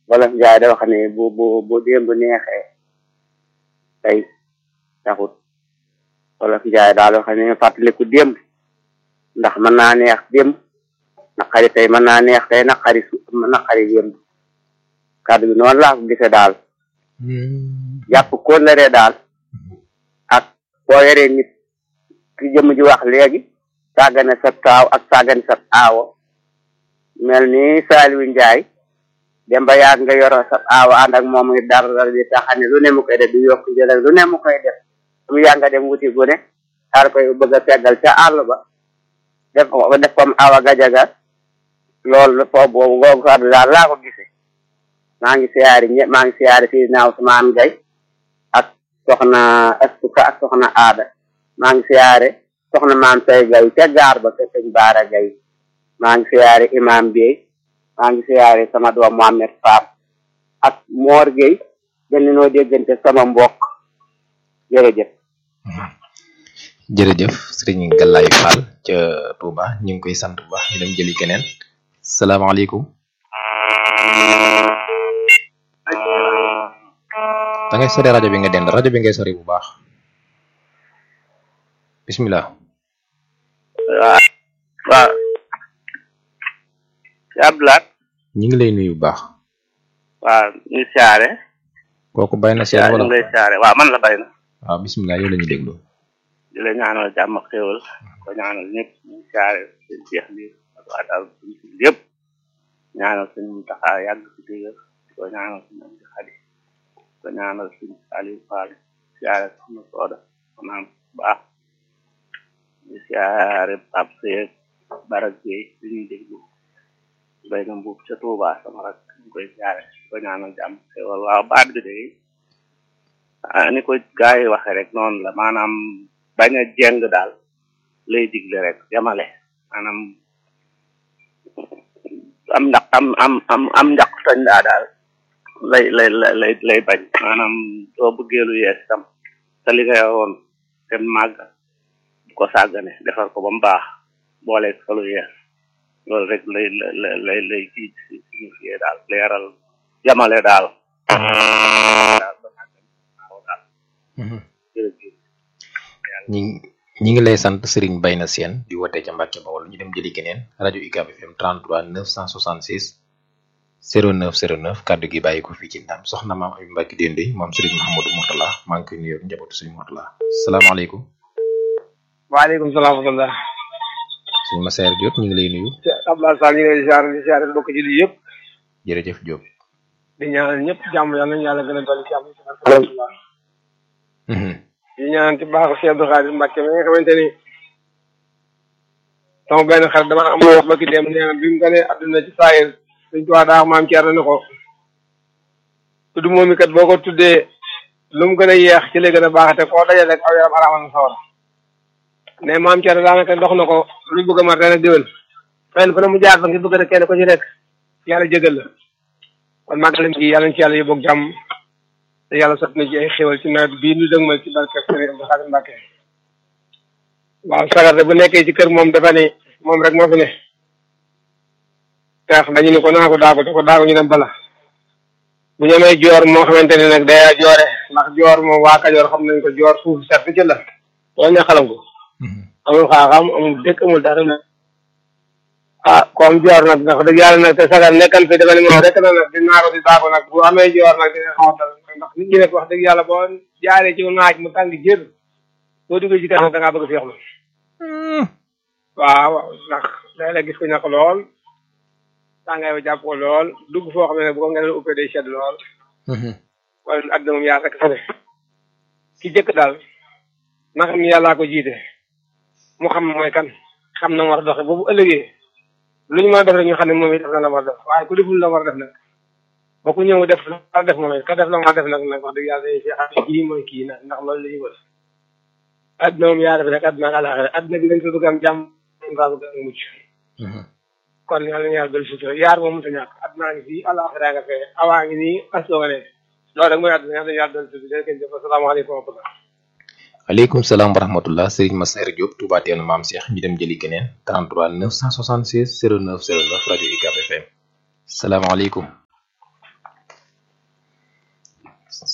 wala njaay da wax ne bu bu bu démb neexee tey taxut wala njaay daal wax ne fàttaliku démb ndax mën naa neex démb naqari tey mën naa neex tey naqari su naqari démb kàddu bi noonu laa ko gisee daal jàpp kóllëre daal ak boo yoree nit ki jëmm ji wax léegi sàggane sa taaw ak sàggane sa aawo mel ni Saliou Ndiaye dem ba yàgg nga yoro sa aawo ànd ak moom muy dara dara di taxane lu ne mu koy def di yokk jël lu ne mu koy def mu yàgg nga dem wuti gune daal koy bëgg a teggal ca àll ba def ko def comme awa gajaga loolu foofu boobu googu kàddu daal laa ko gisee maa ngi siyaari ñëpp maa ngi siyaari fii naaw Ousmane Gaye ak soxna Estuka ak soxna Aada maa ngi siyaare soxna maam say Gaye ca gaar ba ca sëñ Baara Gaye maa ngi siyaare imam Biey maa ngi siyaare sama doom Mohamed Fall ak Mor Gueye gën noo déggante sama mbokk jërëjëf jërëjëf sëriñ Galaye Fall ca Touba ñu ngi koy sant bu baax ñu dem jëli keneen salaamaaleykum da ngay sori rajo bi nga dend rajo bi ngay sori bu baax bismillah waaw waaw si Abdoulaye ñu ngi lay nuyu bu baax waaw ñu siyaare kooku bay na seen ñu wala ngi lay siyaare waaw man la bay na waaw bismillah yow la ñuy déglu di la ñaanal jàmm ak xéwal ko ñaanal ñëpp ñu siyaare seen jeex bi ak waa daal suñu si yëpp ñaanal suñu taxaa yàgg si dëgër ko ñaanal suñu am di xadi ko ñaanal suñu Aliou Fall siyaare soxna Sooda maanaam baax ñu siyaare Pape Seye Barak Gueye li ñuy déglu bay na mbuub ca Touba sama rak ñu koy siyaare ko ñaanal jàmm ak xéwal waaw baat bi de ah ni ko gars yi waxee rek noonu la maanaam bañ a jeng daal lay digle rek yamale maanaam am ndax am am am am njaq tañ daa daal lay lay lay lay bañ maanaam doo bëggee lu yees tam te li nga yoroon te màgg bu ko sàggane defar ko ba mu baax boole ko lu yees loolu rek lay lay lay lay kii signifié daal leeral yamale daal daal ba sàggane waaw daal jërëjëf ñi ñi ngi lay sant Serigne Bayna Sène di wootee ca Mbàkke Bawol ñu dem jëli keneen rajo UCAB FM 33 966 09 09 kàddu gi bàyyi ko fii ci ndam soxna maam Abi Mbacke Dende moom Serigne Mouhamadou Mourtala maa ngi koy nuyu ak njabootu Serigne Mourtala salaamaaleykum waaleykum salaam wa rahmatulah. suñu Massaer Diop ñu ngi lay nuyu Abdoulaye Sall ñu ngi lay ziar di ziar mbokk ji lii yëpp jërëjëf Diop. di ñaanal ñëpp jàmm yàlla nañu yàlla gën a dolli jàmm ci barke Rasulullah di ñaanal ci baaxu Cheikh Abdou Khadir Mbacke mi nga xamante ni sama benn xarit dama am wax ba ki dem nee na bi mu gënee àdduna ci saayir suñ tuwaa daa wax maam Thierno ne ko tudd moom mi kat boo ko tuddee lu mu gën a yeex ci lay gën a baaxate koo dajale rek aw yaram araamal na sawara ne maam Thierno daanaka dox na ko lu bëgg a mat ren ak déwén fenn fu ne mu jaar fa ngir bëgg rek kenn ko ci nekk yàlla jégal la kon màggalam gi yàlla na ci yàlla yóbbu ak jàmm te yàlla sot na ci ay xéwal ci nawet bii nu dëgmal ci barke Sëriñ Abdou Khadir Mbacke waaw sagar de bu nekkee ci kër moom dafa ne moom rek moo fi ne tax dañu ne ko naa ko daagu te ko daagu ñu dem bala bu ñu amee joor moo xamante ne nag day joore ndax joor moom waa Kajoor xam nañ ko joor suuf set ci la loolu ne xalam ko amul xaaxam amul dëkk amul dara nag ah comme joor nag ndax dëgg yàlla nag te sagar nekkal fi dafa ne moom rek na nag di naaro di daagu nag bu amee joor nag dina xaw a dal ndax nit ñi nag wax dëgg yàlla boo jaaree ci naaj mu tàng jër boo duggee ci kanam da ngaa bëgg feexlu waaw waaw ndax léeg-léeg gis ko ñàkk lool tàngaay ba jàpp ko lool dugg foo xam ne bu ko ngeen uppee day sedd lool wala àdduna moom yaa rek fa ne ki jëkk daal na xam ni yàllaa ko jiite mu xam mooy kan xam na war a doxe boobu ëllëgee lu ñu mën a def rek ñu xam ne moom it def na la war a def waaye ku deful la war a def nag ba ku ñëw def la war a def moom it ka def la war a def nag nag wax dëgg yàlla dañuy fi xam ne kii mooy kii nag ndax loolu la ñu wër àdduna moom yaa def rek àdduna ak àllaaxira àdduna bi dañ ko bëgg am jàmm dañ ko bëgg am mucc kon yàlla na yàlla dolli sutura yaar moom mënta ñàkk àdduna ngi fii àllaaxira nga fee awaa ngi nii asoo nga ne loolu rek mooy àdduna yàlla na yàlla dolli sutura jërëjëf jëf asalaamaaleykum wa rahmatulah aleykum salaam wa rahmatullah Serigne Massaer Diop Touba Teenu Maam Cheikh ñu dem jëli keneen 33 976 09 09 rajo UCAB FM salaamaaleykum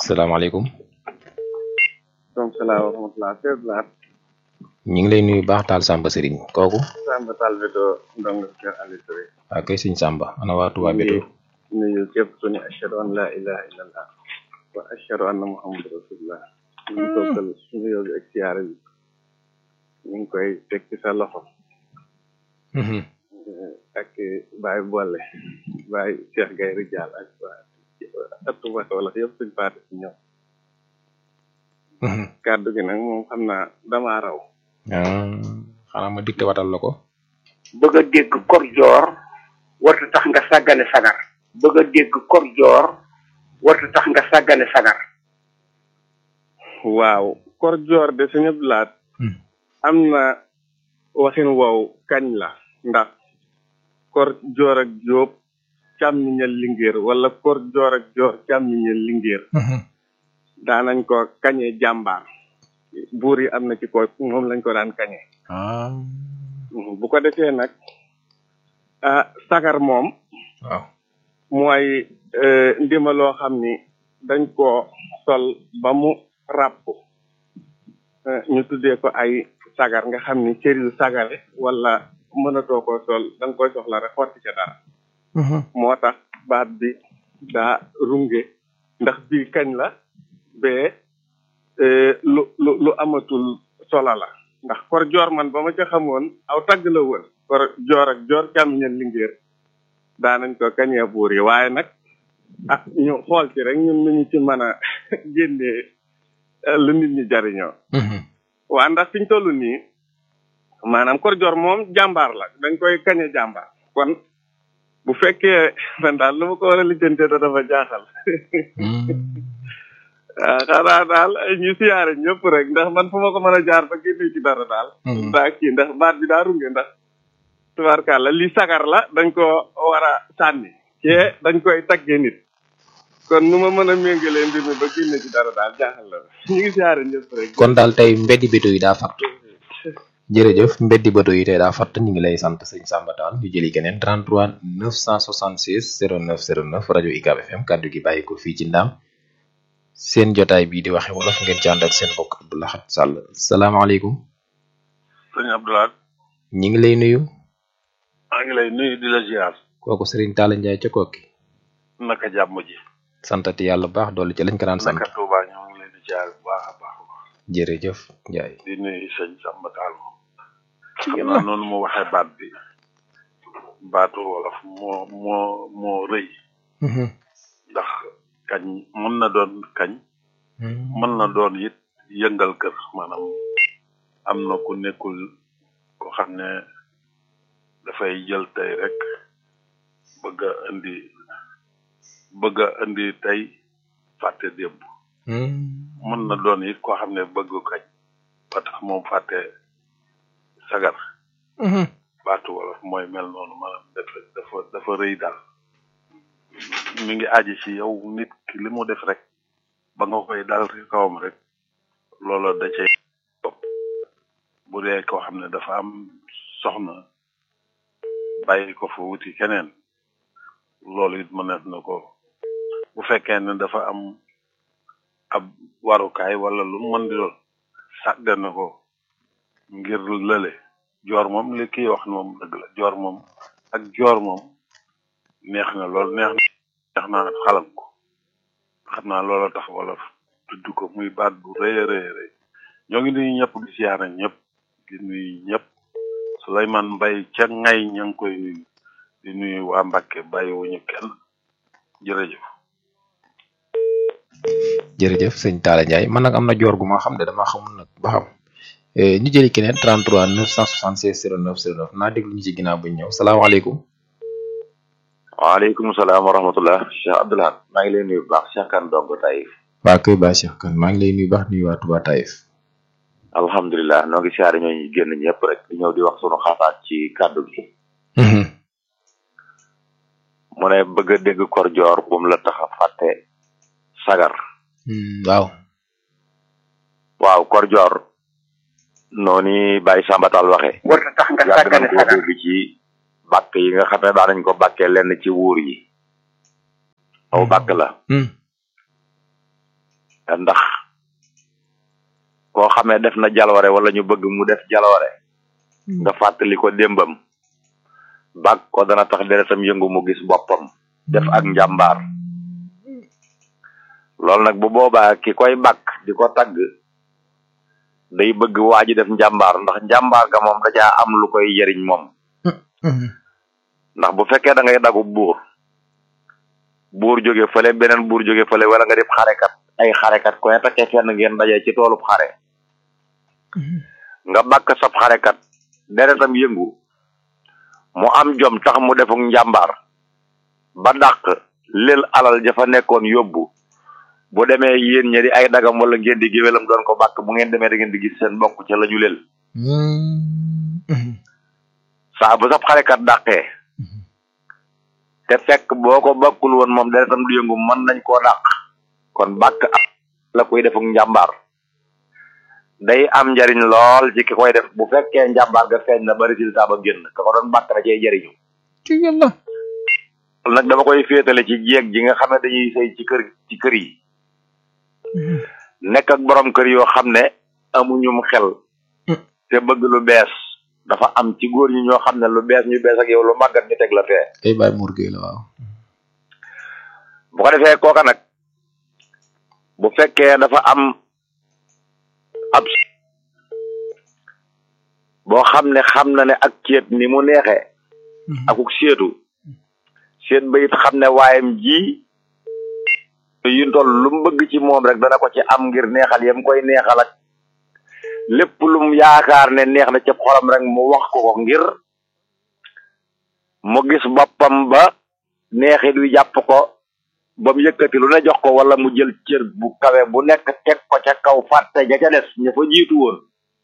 salaamaaleykum donc salaam wa rahmatulah Seydou Laat ñu ngi lay nuyu baax taal Samba Serigne kooku Samba Tall Beto ndongo Kër Aliou Touré waa kay sëñ Samba ana waa Touba Beto nuyu képp ku ne ashhadu an la ilaha illallah wa ashhadu anna muhammadu rasulullah ñu ngi toogal suñu yóbbu ak siyaare bi ñu ngi koy teg ci sa loxo ak Baye Bolle Baye Cheikh Gaye Rijal ak waa ëttu Mbacke wala yëpp suñ paate si ñoom kàddu gi nag moom xam naa damaa raw xanaa ma dikte watal la ko bëgg a dégg kor joor warta tax nga sàggane sagar bëgg a dégg kor joor warta tax nga sàggane sagar waaw kor joor de suñu blaat am na waxin wow kañ la ndax kor joor ak jóob càmmiñal lingéer wala kor joor ak joor càmmiñal lingéer daanañ ko kañe jàmbaar buur yi am na ci ko moom lañ ko daan kañe bu ko defee nag ah sagar moom waaw mooy ndima loo xam ni dañ ko sol ba mu ràpp ñu tuddee ko ay sagar nga xam ni cër yu sagare wala mënatoo ko sol da nga koy soxla rek xotti ca dara moo tax baat bi daa runge ndax bii kañ la bee lu lu lu amatul sola la ndax kor joor man ba ma ca xamoon aw tagg la woon kor joor ak joor càmmiñal lingéer daanañ ko kañee buur yi waaye nag ah ñu xool ci rek ñun nañu ci mën a génnee lu nit ñi jariñoo waa ndax fiñ toll nii maanaam kor joor moom jàmbaar la dañ koy kañe jàmbaar kon bu fekkee man daal lu ma ko war a lijjantee da dafa jaaxal waaw xanaa daal ñu siyaare ñëpp rek ndax man fu ma ko mën a jaar ba génne ci dara daal daa kii ndax baat bi daa runge ndax tubaarkàlla li sagar la dañ ko war a sànni cee dañ koy taggee nit kon nu ma mën a méngalee mbir mi ba génne ci dara daal jaaxal la ñu ngi siyaare ñëpp rek kon daal tey mbeddi béto yi daa fatt jërëjëf mbeddi béto yi tey daa fatt ñu ngi lay sant sëñ Samba Tall ñu jëli keneen 33 966 09 09 rajo UCAB FM kaddu gi bàyyi ko fii ci Ndam seen jotaay bii di waxe wolof ngeen ci ànd ak seen mbokk Abdou Lahad Sall salaamaaleykum sëñ Abdoulaye ñi ngi lay nuyu maa ngi lay nuyu di la ziar kooku Serigne Talla Ndiaye ca kokki naka jàmm ji santati yàlla baax dolli ci lañ ko daan sant naka Touba ñoo ngi leen di ziar bu baax a baax a baax jërëjëf Ndiaye di nuyu sëñ Samba Tall xam naa noonu mu waxee baat bi baatu wolof moo moo moo rëy ndax kañ mën na doon kañ mën na doon it yëngal kër maanaam am na ku nekkul ko xam ne dafay jël tey rek bëgg a indi bëgg a indi tey fàtte démb mën na doon it koo xam ne bëgg kañ ba tax moom fàtte sagar baatu wolof mooy mel noonu maanaam dafa dafa dafa rëy daal mi ngi aji ci yow nit ki li mu def rek ba nga koy dal ci kawam rek loola da cay topp bu dee koo xam ne dafa am soxna bàyyi ko fa wuti keneen loolu it mënees na ko bu fekkee ne dafa am ab warukaay wala lu mën di doon sàggan na ko ngir lële joor moom li kii wax moom dëgg la joor moom ak joor moom neex na lool neex na neex na xalam ko xam naa loola tax wala tudd ko muy baat bu rëy a rëy rëy ñoo ngi nuyu ñëpp di siyaare ñëpp di nuyu ñëpp Souleymane Mbaye ca ngay ña ngi koy nuyu di nuyu waa Mbàkke bàyyiwuñu kenn jërëjëf jërëjëf sëñ Talla Ndiaye man nag am na joor gu ma xam ne dama xamul nag ba xam ñu jëli keneen 33 976 09 09 naa déglu ñu ci ginnaaw bu ñu ñëw salaamaaleykum. waaleykum salaam wa rahmatullah Cheikh Abdoulaye maa ngi lay nuyu bu baax Cheikh Kane Dongo Taïf. waa kay ba Cheikh Kane maa ngi lay nuyu baax nuyu waa Touba Taïf. alhamdulilah noo ngi siyaare ñooñu génn ñëpp rek di ñëw di wax sunu xalaat ci kàddu gi. mu ne bëgg a dégg kor joor bu mu la tax a fàtte sagar. waaw. waaw kor joor noonu Baye Samba Tall waxee. warta tax nga yàgg sàggane nañ ko sagar dégg ci bàkk yi nga xam ne daan nañ ko bàkkee lenn ci wuur yi. aw bàkk la. ndax koo xamee def na jaloore wala ñu bëgg mu def jaloore nga fàttali ko démbam bàgg ko dana tax deretam yëngu mu gis boppam def ak njàmbaar loolu nag bu boobaa ki koy bàkk di ko tagg day bëgg waa ji def njàmbaar ndax njàmbaar ga moom dajaa am lu koy jëriñ moom ndax bu fekkee da ngay dagu buur buur jóge fële beneen buur jóge fële wala nga def xarekat ay xarekat ku ne takkee fenn ngeen dajee ci toolub xare nga bàkk sab xarekat deretam yëngu mu am jom tax mu defuk njàmbaar ba dàq leel alal jafa nekkoon yóbbu bu demee yéen ñi di ay dagam wala ngeen di géwélam doon ko bàkk bu ngeen demee da ngeen di gis seen mbokk ca la ñu leel saa bu sab xarekat dàqee te fekk boo ko bakkul woon moom deretam du yëngu mën nañ koo dàq kon bàkk ak la koy defuk njàmbaar day am njariñ lool ci ki koy def bu fekkee njàmbaar ga feeñ na ba résultat ba génn ka ko doon bàkk na cee jariñu ci yàlla loolu nag dama koy féetale ci jeeg ji nga xam ne dañuy sëy ci kër ci kër yi nekk ak borom kër yoo xam ne amuñum xel te bëgg lu bees dafa am ci góor ñi ñoo xam ne lu bees ñu bees ak yow lu màggat ñu teg la fee ay bàyyi murgee la waaw bu ko defee kooka nag bu fekkee dafa am ab boo xam ne xam na ne ak ceet ni mu neexee akuk seetu seen bayit xam ne waayam ji yu toll lu mu bëgg ci moom rek dana ko ci am ngir neexal yam koy neexal ak lépp lu mu yaakaar ne neex na ca xolam rek mu wax ko ko ngir mu gis boppam ba neexit wi jàpp ko ba mu yëkkati lu ne jox ko wala mu jël cër bu kawe bu nekk teg ko ca kaw fàtte ja ca des ña fa jiitu woon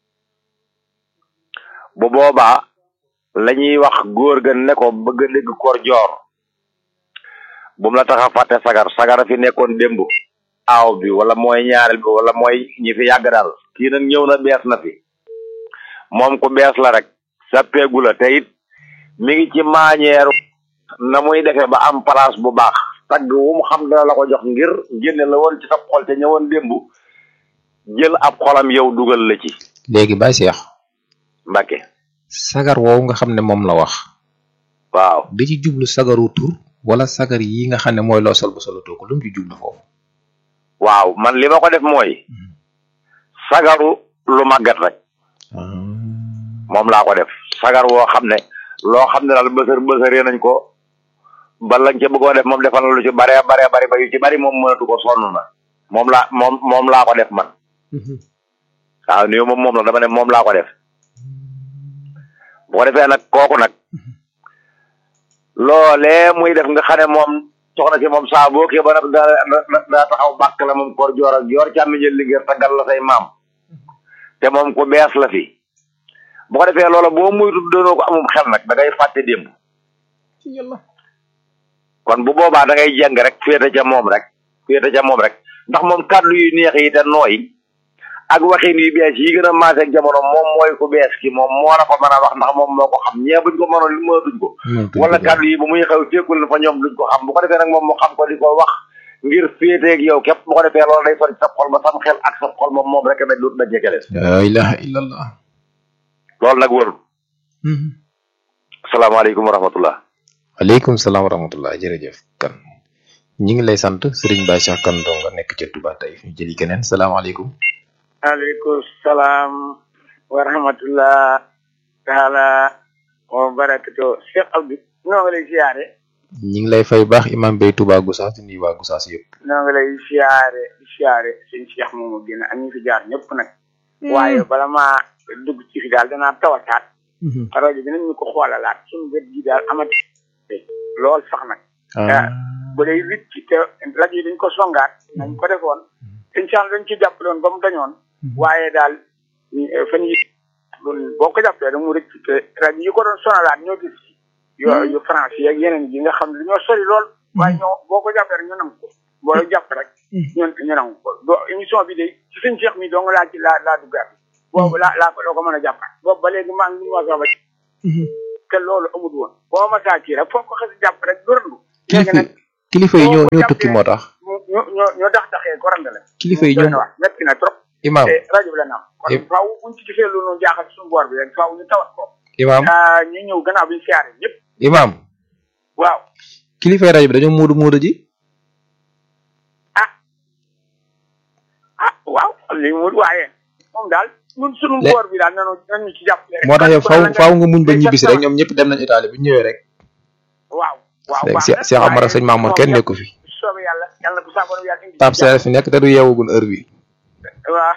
bu boobaa la ñuy wax góor ga ne ko bëgg a dégg koor joor bu mu la tax a fàtte sagar sagara fi nekkoon démb aaw bi wala mooy ñaareel bi wala mooy ñi fi yàgg daal kii nag ñëw na bees na fi moom ku bees la rek sappeegu la te it mi ngi ci maañeeru na muy defee ba am place bu baax tagg wu mu xam dana la ko jox ngir génne la woon ci sa xol te ñëwoon démb jël ab xolam yow dugal la ci léegi Baye Cheikh Mbacke sagar woowu nga xam ne moom la wax waaw da ci jublu sagaru tur wala sagar yi nga xam ne mooy loo sol bu solatoo ko lu mu ci jublu foofu waaw man li ma ko def mooy sagaru lu màggat rek moom laa ko def sagar woo xam ne loo xam ne daal bësër bësëree nañ ko ba lañ ca bëggoon def moom defal na lu ci bare bare bari ba yu ci bari moom mënatu ko sonn na moom laa moom moom laa ko def man waaw nii moom moom la dama ne moom laa ko def bu ko defee nag kooku nag loolee muy def nga xam ne moom soxna si moom saa boo kii ba nag daa daa taxaw bàkk la moom koor joor ak yor càmmi jël liggéey taggal la say maam te moom ku bees la fi bu ko defee loola boo muytu doonoo ko amum xel nag da ngay fàtte démb kon bu boobaa da ngay jàng rek féete ca moom rek féete ca moom rek ndax moom kàddu yu neex yi te nooy ak waxin yu bees yi gën a maase ak jamono moom mooy ku bees ki moom moo la ko mën a wax ndax moom moo ko xam ñee buñ ko mënoon li mënatuñ ko wala kàddu yi bu muy xew fekkul na fa ñoom duñ ko xam bu ko defee nag moom mu xam ko di ko wax ngir féeteeg yow képp bu ko defee loolu day sori sa xol ba sam xel ak sa xol moom moom rek nag dut na jekele la ilaha illallah loolu nag wërul asalaamaaleykum wa rahmatullah waaleykum salaam wa rahmatullah jërëjëf kan ñi ngi lay sant Serigne Baye Cheikh Kane dong nga nekk ca Touba tey ñu jëli keneen salaamaaleykum aleykum salaam wa rahmatullah taala wa barakatu Cheikh Abdou noo ngi lay siyaare ñi ngi lay fay baax imam Bay Touba Goussass di nuyu waa Goussass yëpp noo ngi lay siyaare siyaare sëñ Cheikh moomu génn ak ñi fi jaar ñëpp nag waaye bala maa dugg ci fi daal danaa tawataat rajo bi nañ ñu ko xoolalaat suñu wet gi daal amati lool sax nag bu dee wit ci te rajo yi dañ ko songaat nañ ko defoon incha allah dañ ci jàppaloon ba mu dañoon waaye daal fan yi boo ko jàppee da mu rëcc te rajo yi ko doon sonalaat ñoo gis yo yu France yi ak yeneen yi nga xam ne dañoo sori lool waaye ñoo boo ko jàppee rek ñu nangu ko boo jàpp rek ñun ñu nangu ko do émission bi de ci sëñ Cheikh mi dong laa ci laa laa duggaat boobu laa laa ko doo ko mën a jàppaat boobu ba léegi maa ngi ñu wax ba te loolu amul woon boo ma saa kii rek foo ko xas jàpp rek du randu léegi nag kilifa yi ñoo ñoo tukki moo tax mu ñu ñu ñu dax daxee ko randale kilifa yi doy ñoom na wax metti na trop imaam te rajo bi la naam kon Yëpp. faaw buñ ci gisee lu nu jaaxal suñu boor bi rek faaw ñu tawat ko imaam ah ñu ñëw gannaaw bi ñu siyaare ñëpp imaam waaw kilifa rajo bi dañoo muudu muudu ji ah waaw li mu waaye moom daal ñun suñu Le- boor bi daal nanu nañu ci jàppale rek moo tax yow Kon faaw nag faaw nga muñ ba day ñibbisi jàpp rek ñoom ñëpp dem nañ Italie bu ñu ñëwee rek waaw waaw léegi baax Cheikh na, Cheikh Amar ak waaye sëñ Mamour moom kenn yàlla- nekku fi soobee yàlla yàlla bu saaboon yàlla indi Pape Seye fi nekk te du yeewagul heure bi waaw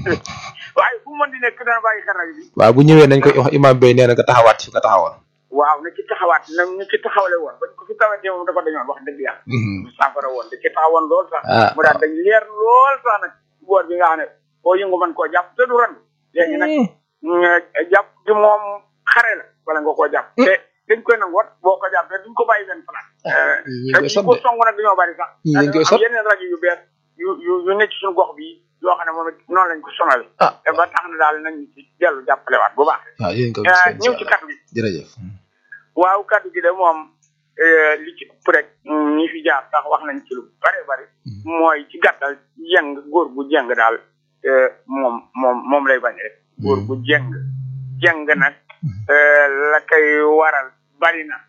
waaye fu mu mën di nekk dana bàyyi xel rajo bi waaw bu ñëwee nañ ko wax imaam bay nee na nga taxawaat fi nga taxawoon waaw na ci taxawaat na ñu ci taxawale woon bañ ko fi tawatee moom dafa dañoon wax dëgg yàlla Mhm. saafara woon da ci taxawoon lool sax Ah, mu daal dañ leer lool sax nag boor bi nga xam ne boo yëngu mën koo jàpp te du ran léegi nag nga jàpp gi moom xare la wala nga koo jàpp te dañ koy nangu wat boo ko jàppee duñ ko bàyyi benn place ñi te koy ñi sot ko de song nag dañoo bari sax Ñi dañ koy am sot. yeneen rajo yu bees yu yu yu nekk ci suñu gox bi yoo xam ne moom it noonu lañ ko sonal ah te ba tax na daal nañ ci dellu jàppalewaat bu baax waaw yéen ko Eh, ñëw ci kaddu gi jërëjëf waaw kaddu gi de moom eh, li ci ëpp rek mm, ñi fi jaar sax wax nañ ci lu bare bari mooy ci gàttal jeng góor gu jeng daal eh, moom moom moom lay bañ rek góor gu jeng jeng nag eh, la koy waral bari na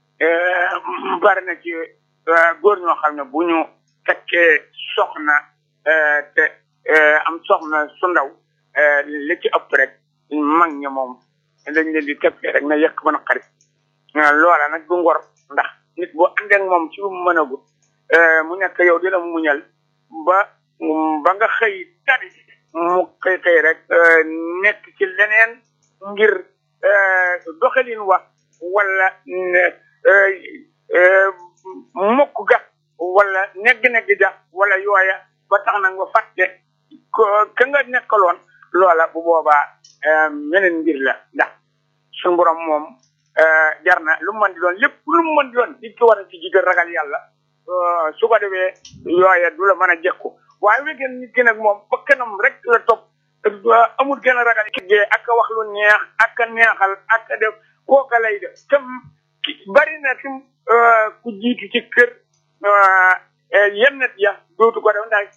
eh, bari na ci eh, góor ñoo xam ne bu ñu fekkee soxna eh, te eh, am soxna su ndaw eh, li ci ëpp rek mag ña moom dañ leen di teppee rek na yekk mën a xarit loola nag du ngor ndax nit boo àndee ak moom ci lu mu mën a gut mu nekk yow di la muñal ba ba nga xëy tari mu xëy xëy rek eh, nekk ci leneen ngir eh, doxalin wa wala ne- eh, eh, mokk ga wala negg-negg ja wala yooya ba tax na nga fàtte ko ka nga nekkaloon loola bu boobaa eh, meneen mbir la ndax suñu borom moom eh, jar na lu mu mën di doon lépp lu mu mën di doon di ko war a ci jigal ragal yàlla eh, su ko defee yooya du la mën a jekku waaye wegeen nit ki nag moom ba kanam rek la topp eh, amul gën a ragal ki ak a wax lu neex ak a neexal ak a def kooka lay def te ki bari na tim eh, ku jiitu ci kër eh, eh, yenn nit ya dootu ko def ndax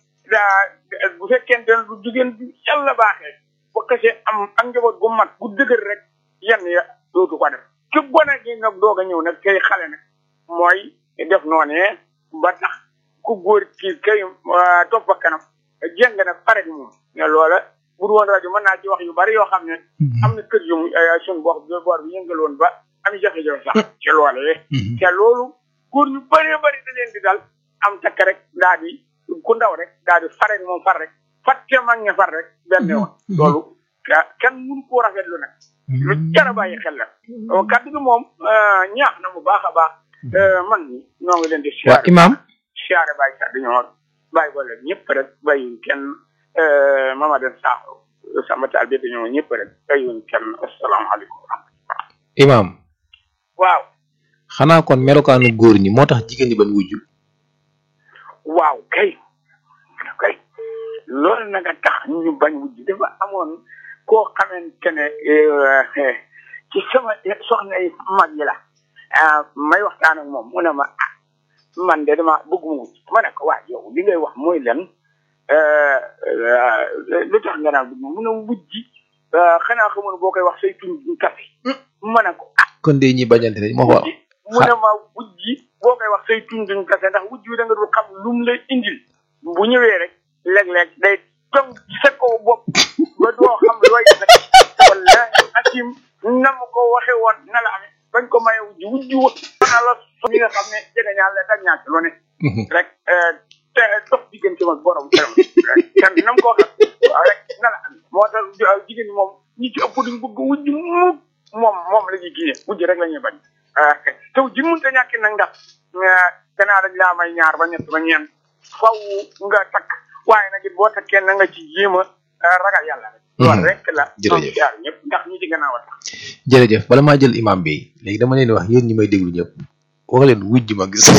daa bu fekkente ne du jigéen du yàlla baaxee ba xasee am ak njaboot gu mat gu dëgër rek yenn ya dootu ko def ci gone gi nag doog a ñëw nag kay xale nag mooy def noonee ba tax ku góor ki kay ah, topp ak kanam jéng nag pare ak moom ne loola bu dul woon rajo mën naa ci wax yu bari yoo xam ne am na kër yu mu eh, suñu boor bi boor bi yëngal woon ba am jafe-jafe sax ci loolee te loolu góor ñu bëree bëri da leen di dal am takk rek daa di ku ndaw rek daa di far rek moom far rek fàtte mag ña far rek benn yoon loolu ka- kenn mënu koo rafetlu nag lu jar a bàyyi xel la Oh, kaddu gi moom ah, ñaax na mu baax a baax Eh, man ñi ñoo ngi leen di waa siyaare imaam siyaare bàyyi kaddu ñoo bàyyi boole ñëpp rek bàyyiwuñ kenn eh, Mamadou Sakho sama taal bi dañoo ñëpp rek bàyyiwuñ kenn asalaamaaleykum imaam waaw xanaa kon melokaanu góor ñi moo tax jigéen ñi bañ wujju waaw kay kay loolu nag a tax ñu bañ wujj dafa amoon koo xamante ne eh, ci sama soxna yi mag yi la ah may waxtaan ak moom mu ne ma ah man de dama bëgguma wujj ma ne ko waa yow li ngay wax mooy lan eh, eh, lu tax nga naan bëgg mu ne wujj eh, xanaa xamul boo koy wax say tuñ duñ kafe ma ne ko ah kon de ñi bañante ne moo ko wujji mu ne ma wujji boo koy wax say tuñ duñ kase ndax wujj bi da nga dul xam lu mu lay indil bu ñëwee rek léeg-léeg day tong ci sa kaw bopp ba doo xam looy nag wallahi akim na ma ko waxe woon na la amee bañ ko maye wujj wujj wa na la so ñi nga xam ne jege ñaar la dag ñaak lu ne rek eh, te dox diggante mag borom këram kan nam ko waxee waaw rek na la amee moo tax ju- jigéen ñi moom ñi ci ëpp duñ bëgg wujj mukk moom moom la ñuy kii wujj rek la ñuy bañ ah te wujj mënut a ñàkk nag ndax ah, gannaaw dañ laa may ñaar ba ñett ba ñeent faw nga takk waaye nag it boo takkee na nga ci jéem a ah, ragal yàlla rek. loolu rek la. Jërëjëf. yaar ñëpp ndax ñi ci gannaaw a tax. jërëjëf bala maa jël imaam bi léegi dama leen di wax yéen ñi may déglu ñëpp wax leen wujj ma gis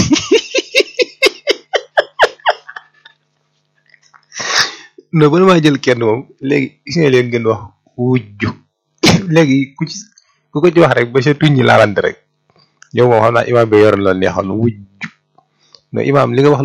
non bala maa jël kenn moom léegi gis nga leen ngeen wax wujju léegi ku ci ku ko ci wax rek ba sa tuñ ñi laalante rek yow moom xam naa imaam bi yoroon la neexoon wujju non imaam li nga wax